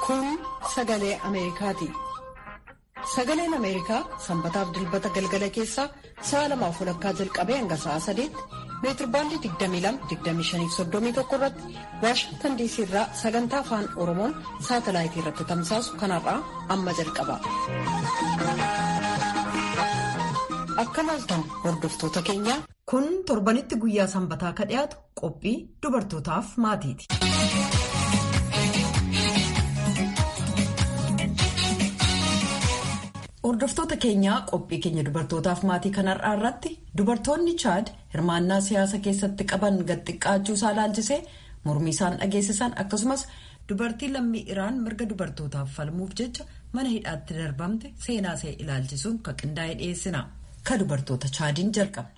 Kun sagalee Ameerikaati. Sagaleen Ameerikaa sanbataaf dilbata galgala keessaa sa'a lamaaf walakkaa jalqabee hanga sa'a sadeetti meetirbaandii 22-25-31 irratti Waashingtan diisii irraa sagantaa afaan Oromoon saatalaayitii irratti tamsaasu kanarraa amma jalqaba. Akka laaltan hordoftoota keenyaa. Kun torbanitti guyyaa sanbataa ka dhiyaatu qophii dubartootaaf maatiiti. Hordoftoota keenyaa qophii keenya dubartootaaf maatii kanarraa irratti dubartoonni chaad hirmaannaa siyaasa keessatti qaban gadxiqqaachuu isaa ilaalchisee mormii isaan dhageessisan akkasumas dubartii lammii iraan mirga dubartootaaf falmuuf jecha mana hidhaatti darbamte seenaa ishee ilaalchisuun kan qindaa'ee dhiyeessina. Ka dubartoota chaadiin jalqabna.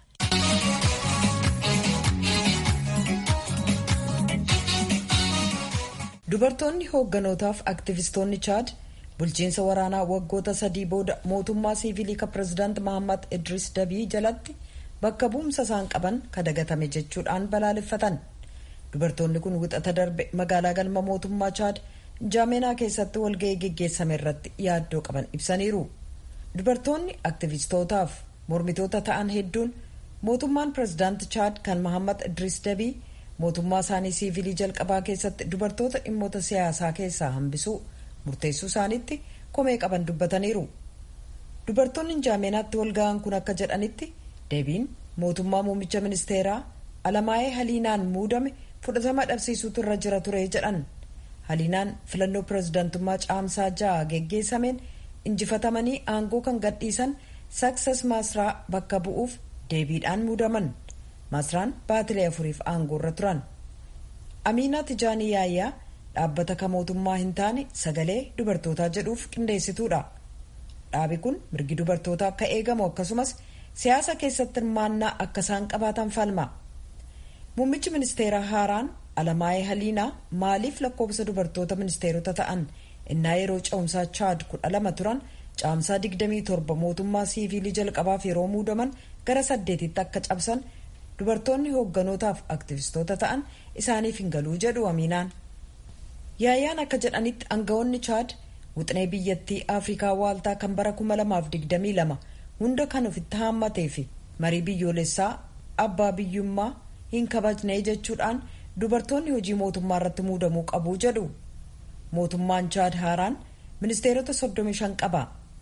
Dubartoonni hoogganotaaf aktivistoonni chaad. bulchiinsa waraanaa waggoota sadii booda mootummaa siivilii ka pirezidaant mahammad idris dabii jalatti bakka bu'umsa isaan qaban kadagatame jechuudhaan balaaleffatan dubartoonni kun wixata darbe magaalaa galma mootummaa chaad jaameenaa keessatti walga'ii geggeessame irratti yaaddoo qaban ibsaniiru dubartoonni aktivistootaaf mormitoota ta'an hedduun mootummaan pirezidaant chaad kan mahammad idris dabii mootummaa isaanii siivilii jalqabaa keessatti dubartoota dhimmoota siyaasaa keessaa hambisuu murteessuu isaaniitti komee qaban dubbataniiru dubartoonni jaameenaatti walga'an kun akka jedhanitti deebiin mootummaa muummicha ministeeraa alamaayee haliinaan muudame fudhatama dhabsiisuutu irra jira ture jedhan haliinaan filannoo pirezidaantummaa caamsaa ja'a geggeessameen injifatamanii aangoo kan gadhiisan saksas maasraa bakka bu'uuf deebiidhaan muudaman maasraan baatilee afuriif aangoo irra turan amiinaa tijaanii yaayyaa dhaabbata ka mootummaa hin taane sagalee dubartootaa jedhuuf qindeessituudha dhaabi kun mirgi dubartootaa akka eegamu akkasumas siyaasa keessatti hirmaannaa akka isaan qabaatan falma muummichi ministeeraa haaraan alamaayee haliinaa maaliif lakkoofsa dubartoota ministeerota ta'an innaa yeroo ce'umsaa chaad kudha lama turan caamsaa 27 mootummaa siivilii jalqabaaf yeroo muudaman gara saddeetitti akka cabsan dubartoonni hoogganotaaf aktivistoota ta'an isaaniif hin galuu jedhu amiinaan. yaayaan akka jedhanitti aangawoonni chaad wixinee biyyattii afrikaa waaltaa kan bara 2022 hunda kan ofitti haammatee fi marii biyyoolessaa abbaa biyyummaa hin kabajne jechuudhaan dubartoonni hojii mootummaa irratti muudamuu qabu jedhu mootummaan chaad haaraan ministeerota 35 qaba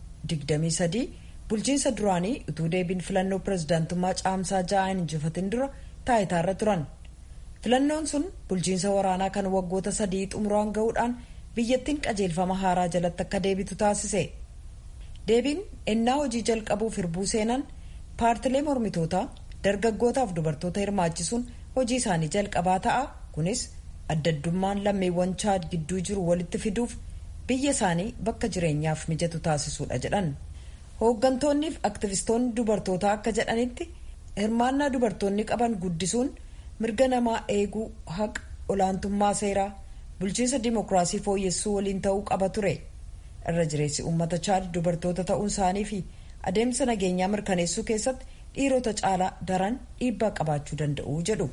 23 bulchiinsa duraanii utuu deebiin filannoo pirezidaantummaa caamsaa ja'aan injifatin dura taayitaarra turan. filannoon sun bulchiinsa waraanaa kan waggoota sadii xumuraan ga'uudhaan biyyattiin qajeelfama haaraa jalatti akka deebitu taasise deebiin ennaa hojii jalqabuuf hirbuu seenan paartilee mormitootaa dargaggootaaf dubartoota hirmaachisuun hojii isaanii jalqabaa ta'a kunis addaddummaan lammiiwwan chaad gidduu jiru walitti fiduuf biyya isaanii bakka jireenyaaf mijatu taasisuudha jedhan hooggantoonniif aktivistoonni dubartootaa akka jedhanitti hirmaannaa dubartoonni qaban guddisuun. mirga namaa eeguu haqa olaantummaa seeraa bulchiinsa dimokiraasii fooyyessuu waliin ta'uu qaba ture irra jireessi uummata chaad dubartoota ta'uun isaanii fi adeemsa nageenyaa mirkaneessuu keessatti dhiirota caalaa daran dhiibbaa qabaachuu danda'u jedhu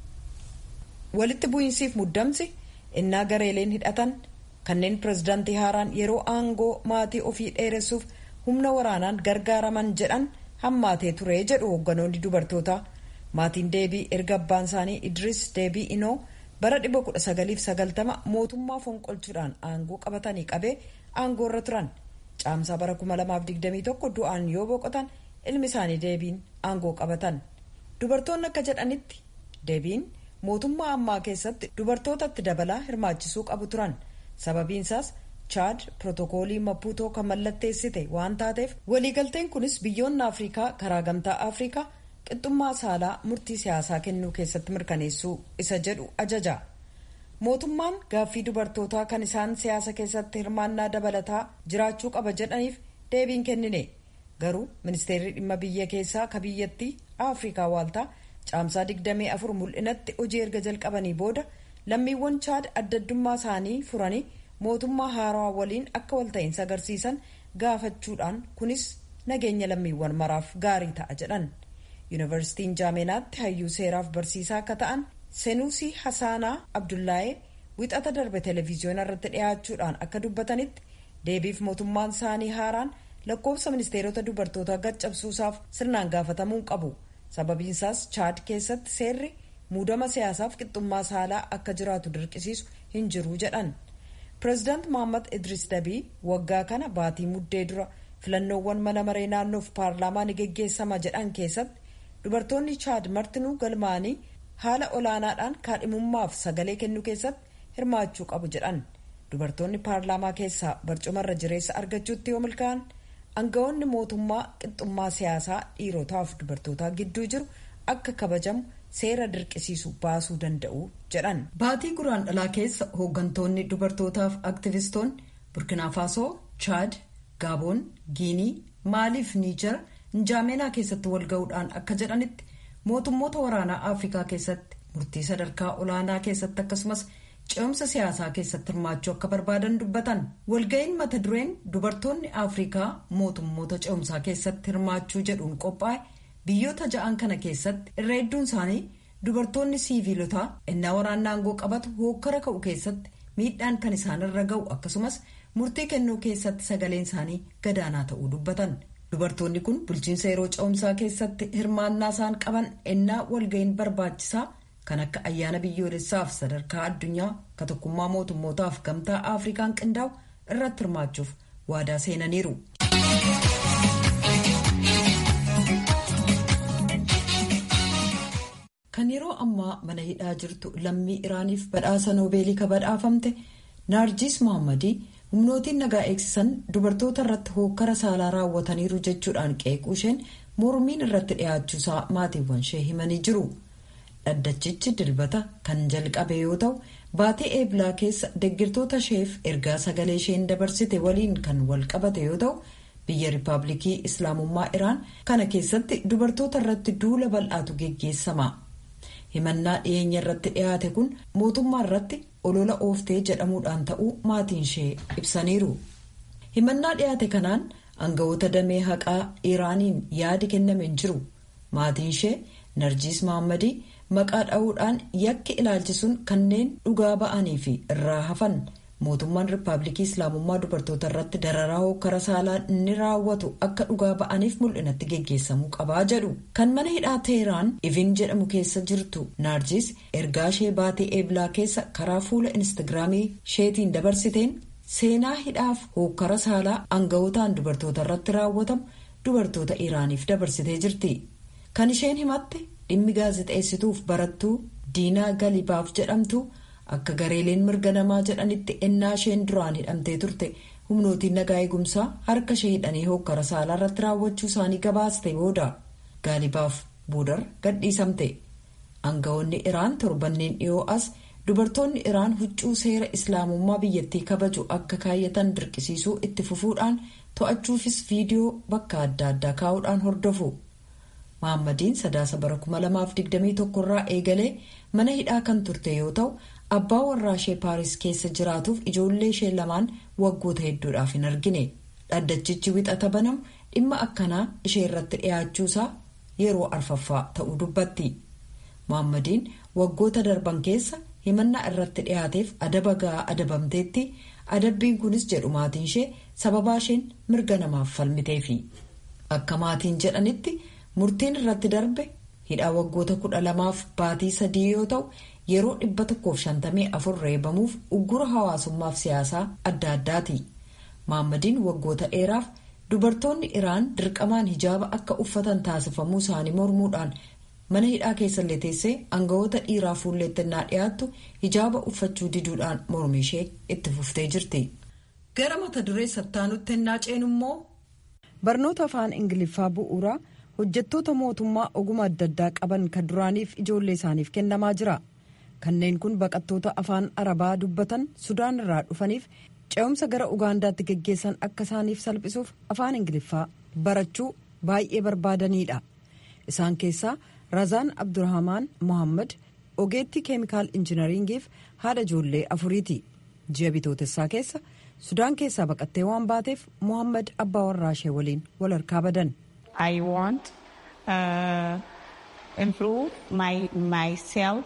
walitti bu'iinsiif muddamsi innaa gareeleen hidhatan kanneen pirezidaantii haaraan yeroo aangoo maatii ofii dheeressuuf humna waraanaan gargaaraman jedhan hammaatee ture jedhu hoogganoonni dubartootaa. maatiin deebii erga abbaan isaanii idris deebii inoo bara 1990 mootummaa fonqolchuudhaan aangoo qabatanii qabee aangoo irra turan caamsaa bara 2021 du'aan yoo boqotan ilmi isaanii deebiin aangoo qabatan dubartoonni akka jedhanitti deebiin mootummaa ammaa keessatti dubartootatti dabalaa hirmaachisuu qabu turan sababiinsaas chaad pirootokoolii mapuutoo kan mallatteessite waan taateef waliigalteen kunis biyyoonni afrikaa karaa gamtaa afrikaa qixxummaa saalaa murtii siyaasaa kennuu keessatti mirkaneessuu isa jedhu ajaja mootummaan gaaffii dubartootaa kan isaan siyaasa keessatti hirmaannaa dabalataa jiraachuu qaba jedhaniif deebiin kennine garuu ministeerri dhimma biyya keessaa ka biyyattii afrikaa waaltaa caamsaa 24 mul'inatti hojii erga jalqabanii booda lammiiwwan chaad addaddummaa isaanii furanii mootummaa haarawaa waliin akka walta'iinsa agarsiisan gaafachuudhaan kunis nageenya lammiiwwan maraaf gaarii ta'a jedhan. yuunivarsiitiin jaameenaatti hayyuu seeraaf barsiisaa akka ta'an senuusii hasaanaa abdullaayee wixata darbe televiziyoona irratti dhiyaachuudhaan akka dubbatanitti deebiif mootummaan isaanii haaraan lakkoofsa ministeerota dubartootaa gad-cabsuusaaf sirnaan gaafatamuu qabu sababiinsaas chaad keessatti seerri muudama siyaasaaf qixxummaa saalaa akka jiraatu dirqisiisu hin jiru jedhan pireezidaant mohammad idris dabii waggaa kana baatii muddee dura filannoowwan mana maree naannoof paarlaamaa ni geggeessama jedhan keessatti dubartoonni chaad martinuu galmaanii haala olaanaadhaan kaadhimummaaf sagalee kennuu keessatti hirmaachuu qabu jedhan dubartoonni paarlaamaa keessaa barcumarra jireessa argachuutti yoo milkaa'an aangawoonni mootummaa qixxummaa siyaasaa dhiirotaaf dubartootaa gidduu jiru akka kabajamu seera dirqisiisu baasuu danda'u jedhan. baatii guraan dhalaa keessa hooggantoonni dubartootaaf aktivistoonni burkinaafasoo chaad gaaboon giinii maaliif niijar njaameenaa keessatti walga'uudhaan akka jedhanitti mootummoota waraanaa afrikaa keessatti murtii sadarkaa olaanaa keessatti akkasumas ce'umsa siyaasaa keessatti hirmaachuu akka barbaadan dubbatan walga'iin mata dureen dubartoonni afrikaa mootummoota ce'umsaa keessatti hirmaachuu jedhuun qophaa'e biyyoota ja'an kana keessatti irra hedduun isaanii dubartoonni siiviilotaa innaa waraanaa aangoo qabatu hookkara ka'u keessatti miidhaan kan isaanirra ga'u akkasumas murtii kennuu keessatti sagaleen isaanii gadaanaa ta'uu dubbatan. dubartoonni kun bulchiinsa yeroo ce'umsaa keessatti hirmaannaa isaan qaban ennaa walga'iin barbaachisaa kan akka ayyaana biyyoolessaaf sadarkaa addunyaa ka tokkummaa mootummootaaf gamtaa afrikaan qindaa'u irratti hirmaachuuf waadaa seenaniiru. kan yeroo ammaa mana hidhaa jirtu lammii iraaniif badhaasa noobeelii ka badhaafamte naarjis mohammadii humnootiin nagaa eegsisan dubartoota irratti hookkara saalaa raawwataniiru jechuudhaan qeequu isheen mormiin irratti dhiyaachuusaa maatiiwwan ishee himanii jiru dhaddachichi dilbata kan jalqabe yoo ta'u baatii eeblaa keessa deggirtoota isheef ergaa sagalee isheen dabarsite waliin kan wal qabate yoo ta'u biyya riippaabilikii islaamummaa iraan kana keessatti dubartoota irratti duula bal'aatu geggeessama himannaa dhiyeenya irratti dhiyaate kun mootummaa irratti olola ooftee jedhamuudhaan ta'uu maatiin ishee ibsaniiru himannaa dhiyaate kanaan aangawoota damee haqaa iraaniin yaadi kenname hin jiru maatiin ishee narjiis mahammadii maqaa dha'uudhaan yakki ilaalchisuun kanneen dhugaa ba'anii fi irraa hafan mootummaan riippaabilikii islaamummaa dubartoota irratti dararaa hokkara saalaa inni raawwatu akka dhugaa ba'aniif mul'inatti geggeessamuu qabaa jedhu kan mana hidhaa teheraan ivin jedhamu keessa jirtu naarjis ergaa ishee baatee eeblaa keessa karaa fuula instagiraamii isheetiin dabarsiteen seenaa hidhaaf hokkara saalaa aangawotaan dubartoota irratti raawwatamu dubartoota iraaniif dabarsitee jirti kan isheen himatte dhimmi gaazexeessituuf barattuu diinaa galibaaf jedhamtu. akka gareeleen mirga namaa jedhanitti ennaa isheen duraan hidhamtee turte humnootiin nagaa eegumsaa harka ishee hidhanii hokkara saalaa irratti raawwachuu isaanii gabaaste booda gaalibaaf boodar gadhiisamte aangawoonni iraan torbanneen dhiyoo as dubartoonni iraan huccuu seera islaamummaa biyyattii kabaju akka kaayyatan dirqisiisuu itti fufuudhaan to'achuufis viidiyoo bakka adda addaa kaa'uudhaan hordofu mahaammadiin sadaasa bara 2021 irraa eegalee mana hidhaa kan turte yoo ta'u. abbaa warraa ishee paaris keessa jiraatuuf ijoollee ishee lamaan waggoota hedduudhaaf hin argine dhaddachichi wixata banamu dhimma akkanaa ishee irratti dhiyaachuusaa yeroo arfaffaa ta'uu dubbatti mahaammadiin waggoota darban keessa himannaa irratti dhiyaateef adaba ga'aa adabamteetti adabbiin kunis jedhu maatiin ishee sababaa isheen mirga namaaf falmiteefi akka maatiin jedhanitti murtiin irratti darbe hidhaa waggoota kudha lamaaf baatii sadii yoo ta'u. yeroo dhibba tokkoof shantamii afur reebamuuf uggura hawaasummaaf siyaasaa adda addaati mahaammadiin waggoota dheeraaf dubartoonni iraan dirqamaan hijaaba akka uffatan taasifamuu isaanii mormuudhaan mana hidhaa keessallee teessee aangawoota dhiiraa fuulleettannaa dhiyaattu hijaaba uffachuu diduudhaan mormi ishee itti fuftee jirti. gara mata duree sattaanutti ennaa ceenu immoo. barnoota afaan ingiliffaa bu'uuraa hojjettoota mootummaa oguma adda addaa qaban kan duraaniif ijoollee isaaniif kennamaa jira. kanneen kun baqattoota afaan arabaa dubbatan sudaan irraa dhufaniif ce'umsa gara ugaandaatti geggeessan akka isaaniif salphisuuf afaan ingiliffaa barachuu baay'ee barbaadanidha isaan keessaa razaan abdurrahamaan mohammad ogeettii keemikaal injinariingiif haadha ijoollee afuriiti ji'a bitootessaa keessa sudaan keessaa baqattee waan baateef mohammad abbaa warraa ishee waliin wal harkaa badan. I want uh, improve my myself.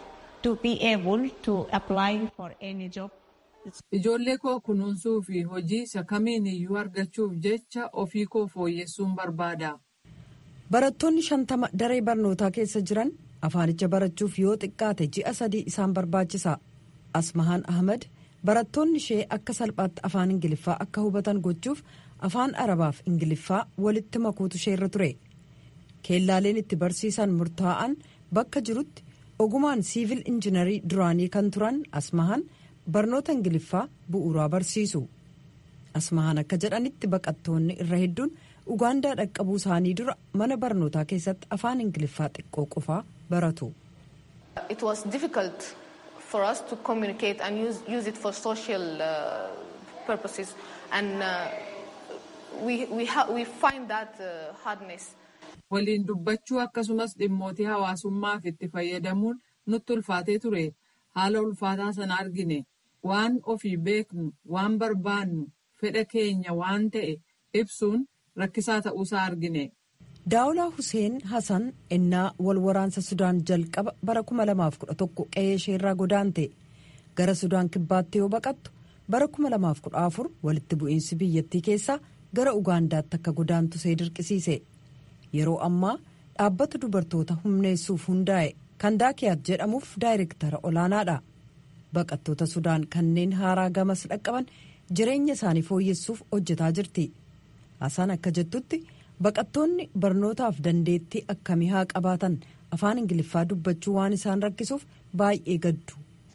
to be able to apply for any job. Ijoollee koo kunuunsuu fi hojii isa kamiin iyyuu argachuuf jecha ofii koo fooyyessuun barbaada. Barattoonni shantama daree barnootaa keessa jiran afaanicha barachuuf yoo xiqqaate ji'a sadii isaan barbaachisa. Asmahaan Ahmad barattoonni ishee akka salphaatti afaan Ingiliffaa akka hubatan gochuuf afaan Arabaaf Ingiliffaa walitti makuutu isheerra ture. Keellaaleen itti barsiisan murtaa'an bakka jirutti ogumaan siivil injinarii duraanii kan turan Asmahaan barnoota Ingiliffaa bu'uuraa barsiisu. Asmahaan akka jedhanitti baqattoonni irra hedduun Ugaandaa dhaqqabuu isaanii dura mana barnootaa keessatti afaan Ingiliffaa xiqqoo qofaa baratu. It was difficult for us to communicate and use, use it for social uh, purposes and uh, we, we, ha we find that uh, hardness. Waliin dubbachuu akkasumas dhimmootii hawaasummaaf itti fayyadamuun nutti ulfaatee ture. Haala ulfaataa sana argine. Waan ofii beeknu, waan barbaannu, fedha keenya waan ta'e ibsuun rakkisaa ta'uusaa argine. Daawulaa Hussein Hassan ennaa wal waraansa Sudaan jalqaba bara 2011 qe'ee isheerraa godaante gara Sudaan kibbaatti yoo baqattu bara 2014 walitti bu'iinsi biyyattii keessaa gara Ugaandaatti akka godaantu see dirqisiise. Yeroo ammaa dhaabbata dubartoota humneessuuf hundaa'e kan daakiyaat jedhamuuf daayirektara olaanaadha. Baqattoota Sudaan kanneen haaraa gamas dhaqqaban jireenya isaanii fooyyessuuf hojjetaa jirti. Hassan akka jettutti. baqattoonni barnootaaf dandeettii akkamii haa qabaatan afaan ingiliffaa dubbachuu waan isaan rakkisuuf baay'ee gaddu.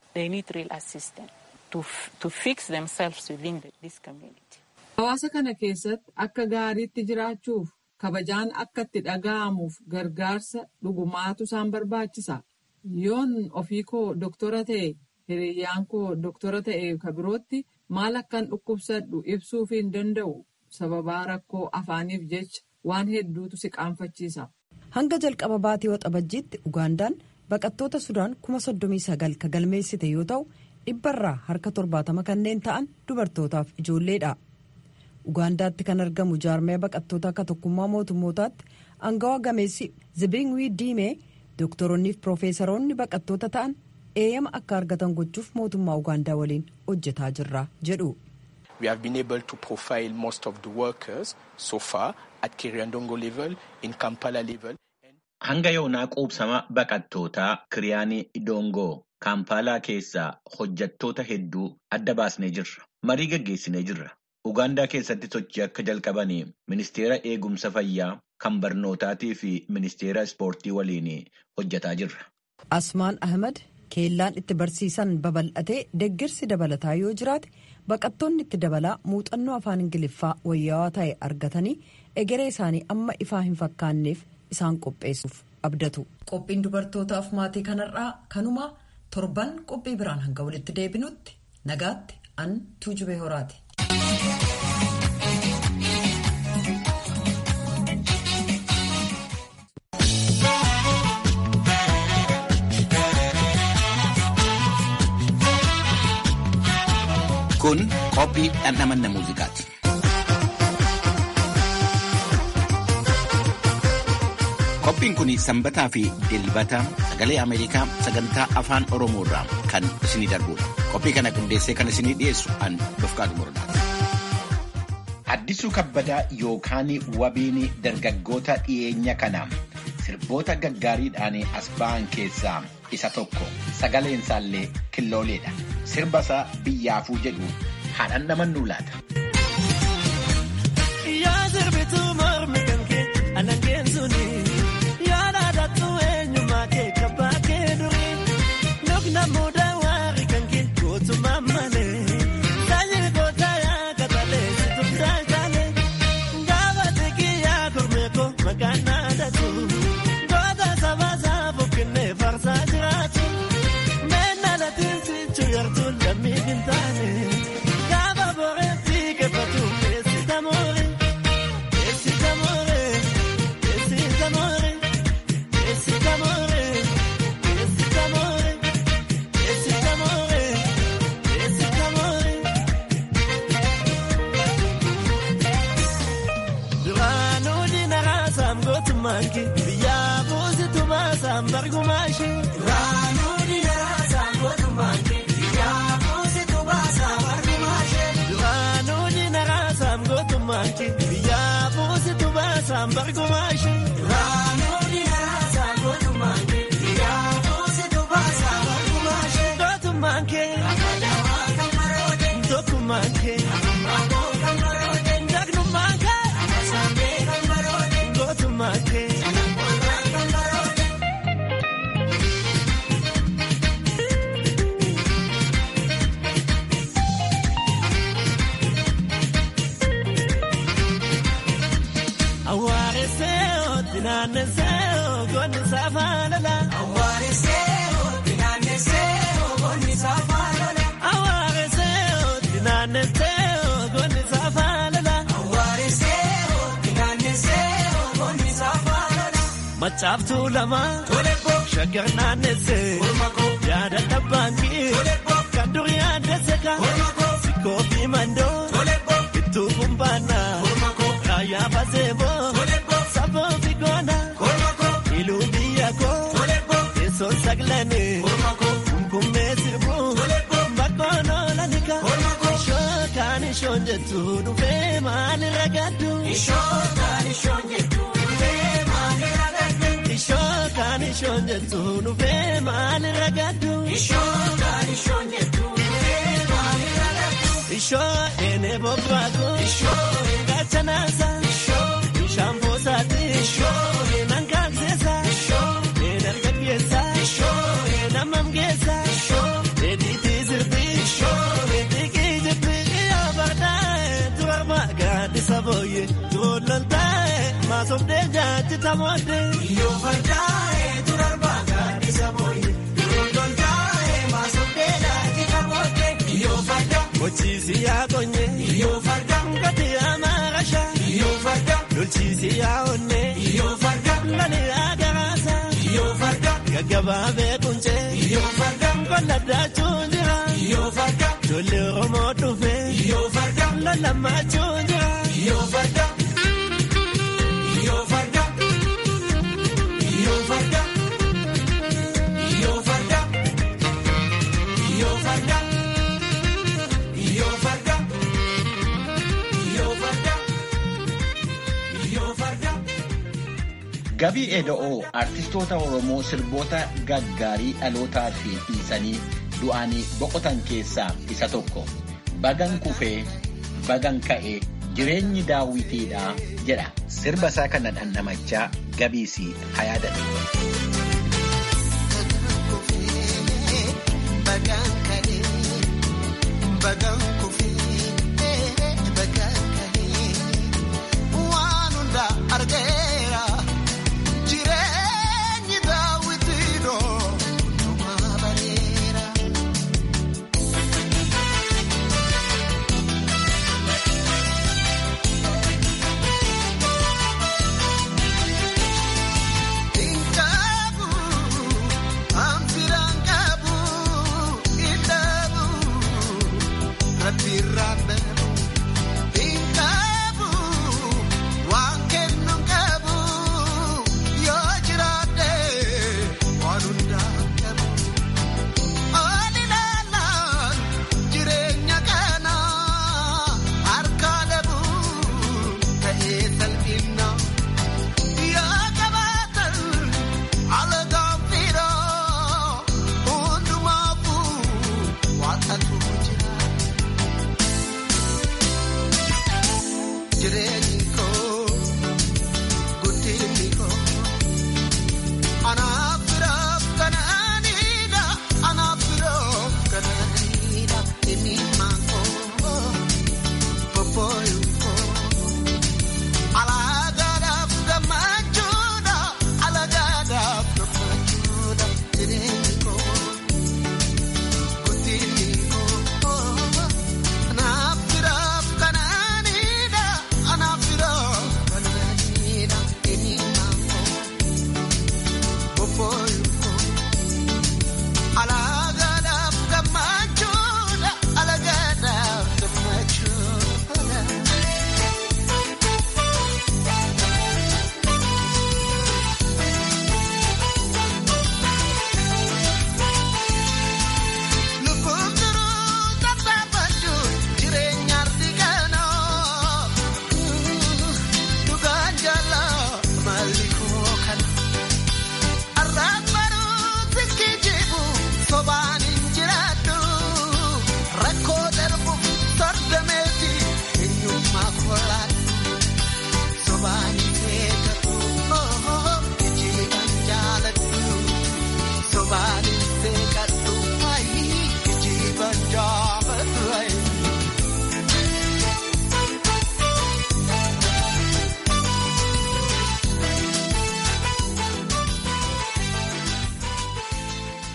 Hawaasa kana keessatti akka gaariitti jiraachuuf kabajaan akka itti dhaga'amuuf gargaarsa dhugumaatu isaan barbaachisa. Yoon ofii koo doktora ta'e hiriyyaan koo doktora ta'e kabirootti maal akkan dhukkubsadhu ibsuuf hin danda'u sababaa rakkoo afaaniif jecha. waan hedduutu si qaanfachiisa. Hanga jalqaba baatii waxabajjiitti Ugaandaan baqattoota Sudaan kuma soddomii sagal ka galmeessite yoo ta'u dhibbarraa harka torbaatama kanneen ta'an dubartootaaf ijoolleedha. Ugaandaatti kan argamu jaarmaya baqattoota akka tokkummaa mootummootaatti aangawa gameessi Zibingwii Diimee dooktoronni fi piroofeesaroonni baqattoota ta'an eeyyama akka argatan gochuuf mootummaa Ugaandaa waliin hojjetaa jirra jedhu. We have been able to profile most of the workers so far at Kiriandongo level, in Kampala level. Hanga yoonaa quubsama baqattootaa Kiriyaanii Dongoo Kaampaalaa keessaa hojjattoota hedduu adda baasnee jirra. Marii gaggeessinee jirra. Ugaandaa keessatti sochii akka jalqabanii ministeera eegumsa fayyaa kan barnootaatii fi ministeera ispoortii waliin hojjetaa jirra. Asmaan Ahmad keellaan itti barsiisan babal'atee deeggarsi dabalataa yoo jiraate baqattoonni itti dabalaa muuxannoo afaan ingiliffaa wayyaawaa ta'e argatanii egeree isaanii amma ifaa hin fakkaanneef isaan qopheessuuf abdatu. Qophiin dubartootaaf maatii kanarraa kanuma torban qophii biraan hanga walitti deebinutti nagaatti an tuujubee horaati. Kun qophii dhandhamanna muuziqaati. Qophiin kun sanbataa fi dilbata sagalee Ameerikaa sagantaa afaan Oromoo irraa kan isinii darbudha. Qophii kana qindeessee kan isinii dhiyeessu an Dofqaadu Murdaati. Addisuu kabbadaa yookaan wabiin dargaggoota dhiyeenya kana sirboota gaggaariidhaan as ba'an keessaa isa tokko sagaleen isaallee killooleedha. Sirba isaa biyyaafuu jedhu haa dhandhamannuu laata. Yaa sirbituu mormi kan kee anangeen suni yaa dhaadhattu eenyummaa kee kabbaa kee durii nukna mudaa waarri kan kee gootummaa malee taajiri gootaa yaa katalee situm taajaalee gaafa xiqqii yaa kormee koo maqaan dhaadhatu goota sabaa saafuuf kennee farsaa jiraatu meenna latiin sichu yartuu lammii hin taane gaafa boreen sii keeffatu keessi tamoore. Biyyaa buusitu baasaan bargumaashi. Raanuu dinaraasa. Duraanuu jina raasaam gootummaan kee biyyaa buusitu baasaam bargumaashee. Gootummaan kee tokkummaan kee jagnummaan kee gootummaan kee. Awwaaresseeoo dinaanneseeoo goonni saafaalala. Awwaaresseeoo dinaanneseeoo goonni saafaalala. Awwaaresseeoo dinaanneseeoo goonni saafaalala. Awwaaresseeoo dinaanneseeoo goonni saafaalala. Machaaftuu lama. Tolekko. Shaggar naannessee. Olmakoo. Yaada dhabbaankii. Tolekko. Kan durii addese ka. Olmakoo. Sikkoo fi mandoo. Tolekko. Ittuu kumbaannaa. Olmakoo. Raayyaa baseeboo. Tolekko. Saboo fi goona. Olmakoo. Iluu biyya koo. Tolekko. Teessoon saglanii. Olmakoo. Kumkummee sirbuu. Tolekko. Bakkoon oolanika. Olmakoo. Ishookaan ishoon jettu dhufee maalirra gaddu. Ishookaan ishoon jettu dhufee maalirra gaddu. Ishookaan ishoon jettu dhufee maalirra gaddu. Ishookaan ishoon jettu dhufee maalirra gaddu. Ishoo eenee bobbaaku. Ishoo gaachanaasa. Ishoo bishaan boosaati. Ishoo eenan kaakseesa. Ishoo eenan gaggeessa. Ishoo eenan mamgeessa. Ishoo eediitii sirbii. Ishoo eediikii jibbii. Yaa bardaa'e turarma gaaddisa booyye. Tuuloltaa'e maasobdee jaajji tamoodde. Yoo bardaa'e turarma gaaddisa booyye. Tuuloltaa'e maasobdee jaajji tamoodde. Yoo farda. Mochiisi yaa konye. Yoo farda. Ngati yaa maarasha. Yoo farda. Lolchiisi yaa onne. Yoo farda. Lali yaa garaasa. Yoo farda. Gaggabaa beekunche. Yoo farda. Kolla daachuun jira. Yoo farda. Ijoollee Oromoo dhufe. Yoo farda. Lalamaachuun jira. Yoo farda. Yoo farda. Yoo farda. Yoo farda. Yoo farda. Yoo farda. Yoo farda. Yoo farda. Gabii Eda'oo artistoota Oromoo sirboota gaggaarii dhalootaa fi dhiisanii du'anii boqotan keessaa isa tokko. Bagan kufee, bagan ka'ee, jireenyi daawwitiidha jedha. Sirba isaa kana dhandhamachaa gabiisii haa yaadatu. Waan hunda argeera jireenyi daawwitiidhoo dhuma bareera. Inkabu amfiraan qabu indaabu rabbi raabbabu. Inkabu waan kennu qabu yoo jiraate waan hundaa qabu. Ol ilaalaan jireenya kana harka dhabu ta'ee salphina. Yoo qabaatan alagaan firaa hundumaafuu waaqatu jira. Jireenyi koo guddinni koo anaaf biraaf kanaanidha anaaf biraaf kanaanidha dhimmimaan koo bobbooyuun koo alaagaadhaaf gammachuudha alaagaadhaaf gammachuudha jireenyi koo guddinni koo anaaf biraaf kanaanidha anaaf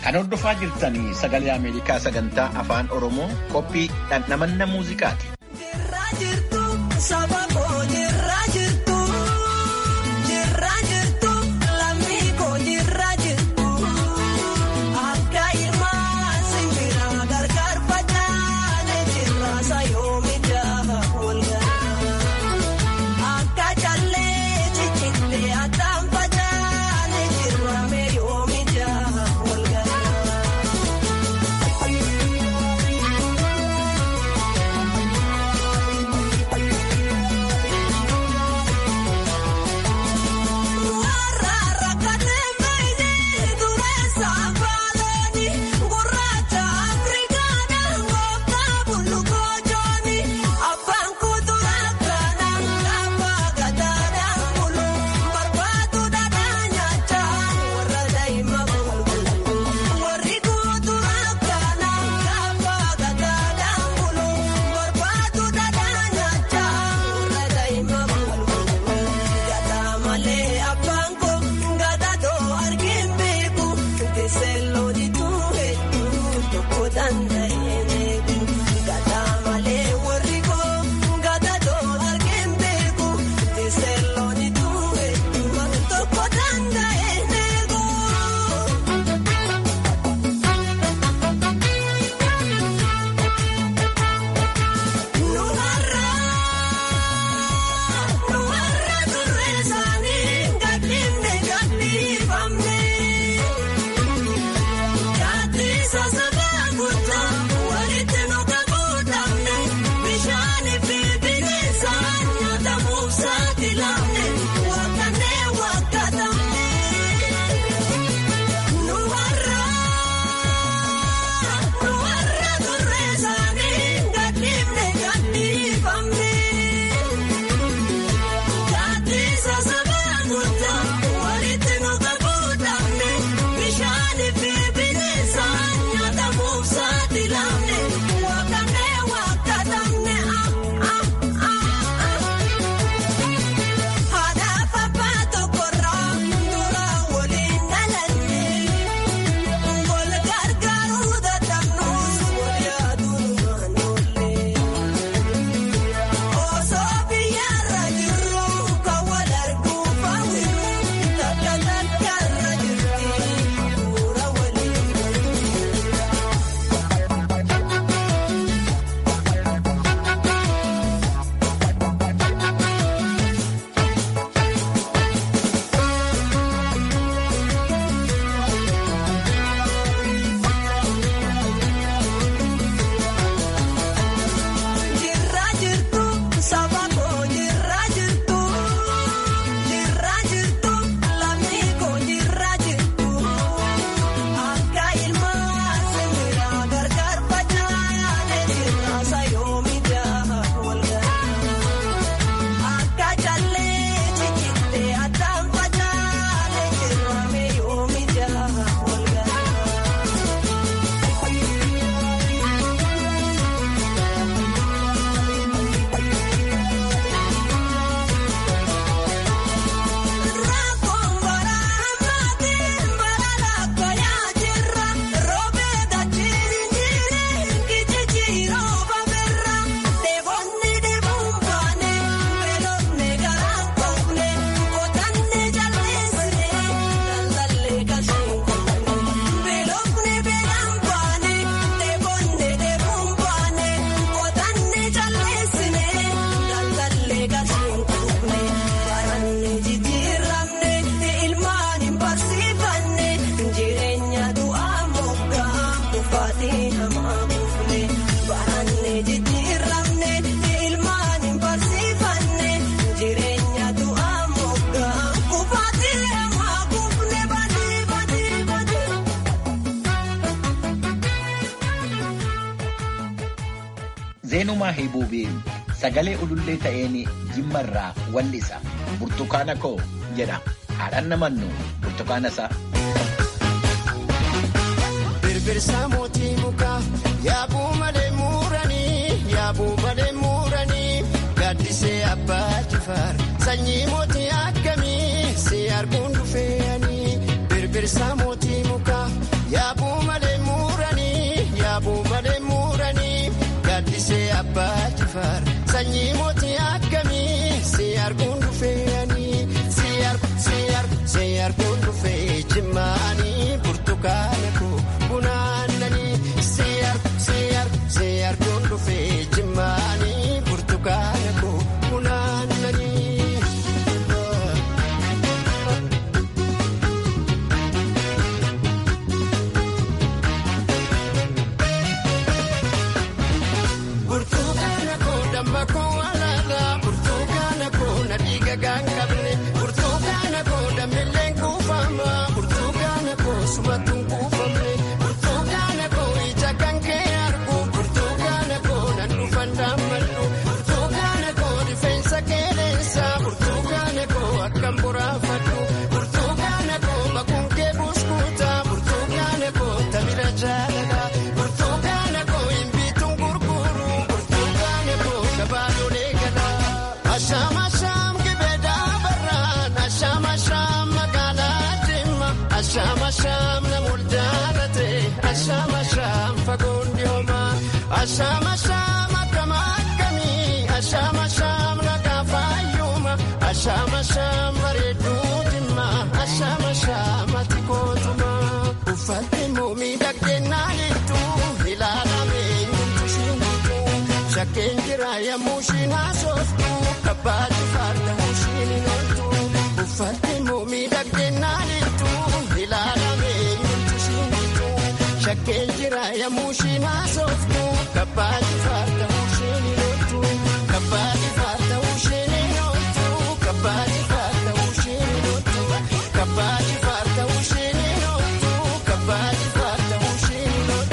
Kan hordofaa jirtanii sagalee Ameerikaa sagantaa afaan Oromoo qophii dhandhamanna muuziqaati. Jirraa jirtu saba koo jirraa jirtu jirraa jirtu lammii koo jirraa jirtu akka ilmaa simbiraa gargar facaane jirraa sayoomi jaaha walgaa akka callee ciccittee addaan facaane jirraa meeyoomi jaaha walgaa. Jirraa jirtu saba koo jirraa jirtu jirraa jirtu lammii koo jirraa jirtu akka ilmaa simbiraa gargar facaane jirraa sayoomi jaaha walgaa akka callee ciccittee addaan facaane jirraa meeyoomi jaaha walgaa. Rakkoon baraa maatiin balaa koyaa jirra roobeeta jirinjiri kijijjiiroo baberra deebonni deebuun baane beelofne garaan koofne kotanne jalleessine daldallee galcheen koofne beelofne beelaan baane deebonne deebuun baane kotanne jalleessine daldallee galcheen koofne baranne jijjiiramne ilmaan hin barsiifanne jireenya du'aa moggaa kufaatii hamaa buufne baranne jijjiiramne ilmaan hin barsiifanne jireenya du'aa moggaa kufaatii hamaa buufne badii badii badii. Zeenumaa Hibuubii sagalee ulullee ta'een jimmarraa wallisa burtukaana koo jedha haadhaan namannu burtukaana isaa. Birbirsa mootii mukaa yaabuu malee muuranii yaabuu malee muuranii gaaddisee abbaa jifaar sanyii mootii akkamii si arguun dhufeeyanii birbirsa mootii mukaa yaabuu sanyii mootii akkamii si arguun dhufeeyanii si argu si argu si arguun dhufee jimmaanii burtukaana koo bunaannanii si argu si argu si arguun dhufee jimmaanii burtukaana koo bunaannanii. Burtukaana koo damma koo alaala burtukaana koo na dhiiga gaan qabne burtukaana koo dammileen kuufama burtukaana koo sumatuun kuufamne burtukaana koo ija kan kee argu burtukaana koo nan dhufan daammadhu burtukaana koo rifeensa qeeneensa burtukaana koo akkam boraafadhu burtukaana koo bakuun kee buskuuta burtukaana koo tabira jaalala burtukaana koo hin bituun gurguru burtukaana koo shabaadolee gala. Asham asham gibeeda barraan asham asham magaalaa jimma asham asham namool jaalate asham asham fagoon dhiyooma asham asham akkam akkamii asham asham nagaa fayyuma asham asham bareedduu jimma asham asham ati kootuma uffatte muumii dhaggeennaalettu ilaalame nyuutu shiinitu shakkeen jira yommuu shiin haasoftu kabbaati farda shiin hinoltu uffatte muumii dhaggeennaalettu ilaalame nyuutu shiinitu shakkeen jira yommuu shiin haasoftu kabbaati farda shiin hinoltu kabbaati farda shiin hinoltu kabbaati farda shiin hinoltu kabbaati farda shiin hinoltu kabbaati farda shiin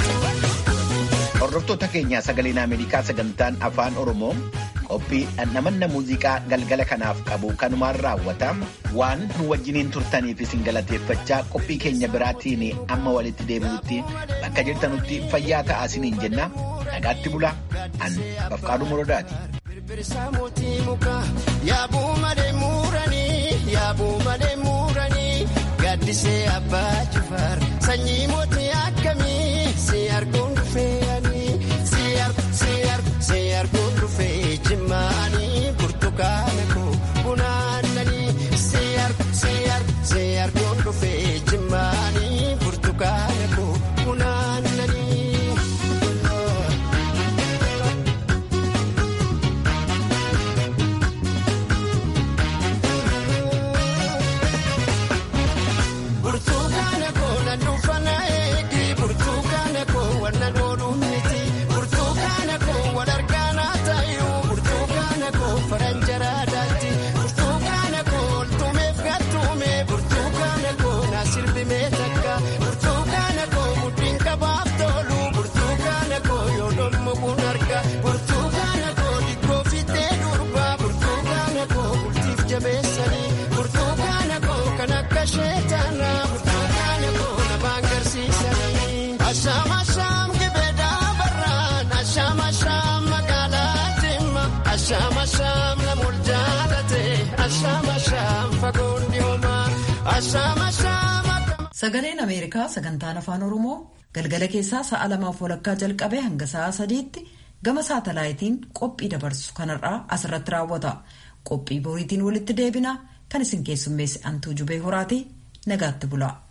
hinoltu. Hordoftoota keenya sagaleen Ameerikaa sagantaan afaan Oromoo qophii dhandhamanna muuziqaa galgala kanaaf qabu kanumaan raawwata. Waan nu wajjiniin turtaniif isin galateeffachaa qophii keenya biraatiin amma walitti deebi'utti bakka jirtanutti fayyaa ta'aa isiniin jenna. Nagaatti bulaa. An Bafqaaduu Morodaati. Birbirsaa mootii mukaa yaabuu malee muuranii yaabuu malee muuranii gaaddisee abbaa jifaar sanyii mootii akkamii si arguun dhufeeyanii si argu si argu si arguun dhufee jimmaanii burtukaana koo bunaannanii si argu si argu si arguun dhufee jimmaanii burtukaana koo bunaannanii. Burtukaana koo na dhufana eegi burtukaana koo wanna dhoodhuun miti burtukaana koo wal argaana tayu burtukaana koo faranjaraa daatti burtukaana koo oltumeef gattume burtukaana koo na sirbimee takka burtukaana koo mudhiin qabaaf tolu burtukaana koo yoo dhommu kun arga burtukaana koo dikkoo fittee durba burtukaana koo bultiif jabeessanii burtukaana koo kan akka sheetana burtukaana koo namaan garsiisanii. Asham asham gibeeda barraan asham asham magaalaa jimma asham asham namool jaalate asham asham fagoon dhiyooma asham asham akkam. Sagaleen Ameerikaa sagantaan afaan Oromoo galgala keessaa sa'a lamaaf walakkaa jalqabee hanga sa'a sadiitti gama saatalaayitiin qophii dabarsu kanarraa asirratti raawwata. Qophii boriitiin walitti deebina kan isin keessummeesse Antuu Jubee Horaati nagaatti bulaa.